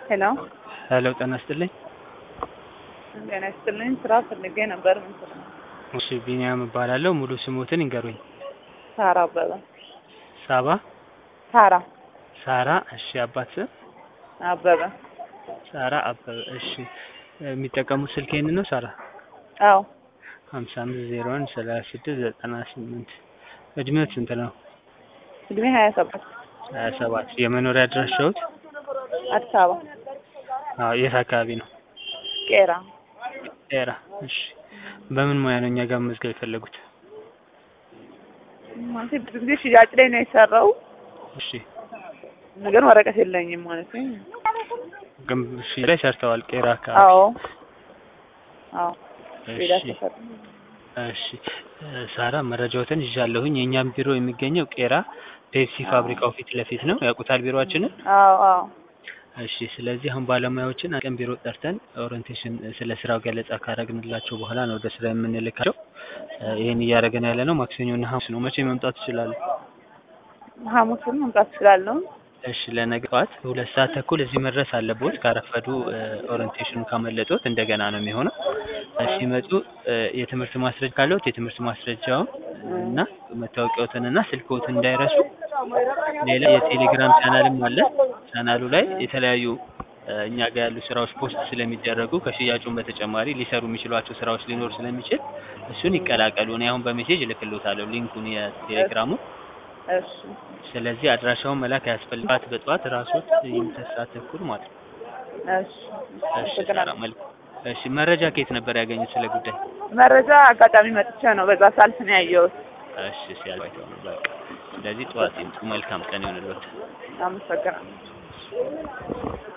ሄሎ ሄሎ ጤና ይስጥልኝ። ጤና ይስጥልኝ። ስራ ፈልጌ ነበር። ምን ስራ? እሺ ቢኒያም እባላለሁ። ሙሉ ስሞትን ይንገሩኝ። ሳራ አበበ። ሳባ ሳራ ሳራ። እሺ አባት ስም አበበ። ሳራ አበበ። እሺ የሚጠቀሙት ስልክ ይሄንን ነው ሳራ? አዎ ሀምሳ አምስት ዜሮ አንድ ሰላሳ ስድስት ዘጠና ስምንት እድሜዎት ስንት ነው? እድሜ ሀያ ሰባት ሀያ ሰባት የመኖሪያ አድራሻዎት? አዲስ አበባ አዎ የት አካባቢ ነው? ቄራ። ቄራ። እሺ በምን ሙያ ነው እኛ ጋር መመዝገብ የፈለጉት? ማለት ብዙ ጊዜ ሽያጭ ላይ ነው የሰራው፣ እሺ ግን ወረቀት የለኝም ማለት ነው። ግን እሺ ላይ ሰርተዋል ቄራ አካባቢ? አዎ አዎ ሌላ እሺ ሰፈር እሺ ሳራ መረጃዎትን ይዣለሁኝ። የእኛም ቢሮ የሚገኘው ቄራ ፔፕሲ ፋብሪካው ፊት ለፊት ነው። ያውቁታል ቢሮአችንን? አዎ አዎ እሺ ስለዚህ አሁን ባለሙያዎችን ቀን ቢሮ ጠርተን ኦሪንቴሽን ስለ ስራው ገለጻ ካረግንላቸው በኋላ ነው ወደ ስራ የምንልካቸው። ይህን እያደረገን ያለ ነው ማክሰኞና ሐሙስ ነው። መቼ መምጣት ይችላሉ? ሐሙስን መምጣት እችላለሁ። እሺ ለነገ ጠዋት ሁለት ሰዓት ተኩል እዚህ መድረስ አለቦት። ካረፈዱ ኦሪንቴሽኑ ካመለጦት እንደገና ነው የሚሆነው። ሲመጡ የትምህርት ማስረጃ ካለዎት የትምህርት ማስረጃውን እና መታወቂያዎትን እና ስልክዎትን እንዳይረሱ። ሌላ የቴሌግራም ቻናልም አለ። ቻናሉ ላይ የተለያዩ እኛ ጋር ያሉ ስራዎች ፖስት ስለሚደረጉ ከሽያጩን በተጨማሪ ሊሰሩ የሚችሏቸው ስራዎች ሊኖር ስለሚችል እሱን ይቀላቀሉ። እኔ አሁን በሜሴጅ እልክልዎታለሁ ሊንኩን የቴሌግራሙን። እሺ ስለዚህ አድራሻውን መላክ አያስፈልጋት በጠዋት ራሶት የሁለት ሰዓት ተኩል ማለት ነው። እሺ እሺ ሳራ መልካም። እሺ መረጃ ከየት ነበር ያገኙት ስለ ጉዳይ? መረጃ አጋጣሚ መጥቼ ነው በዛ ሳልፍ ነው ያየሁት። እሺ ሲያልባይተው ነው በቃ። ስለዚህ ጠዋት ይምጡ። መልካም ቀን ይሁንልዎት። አመሰግናለሁ።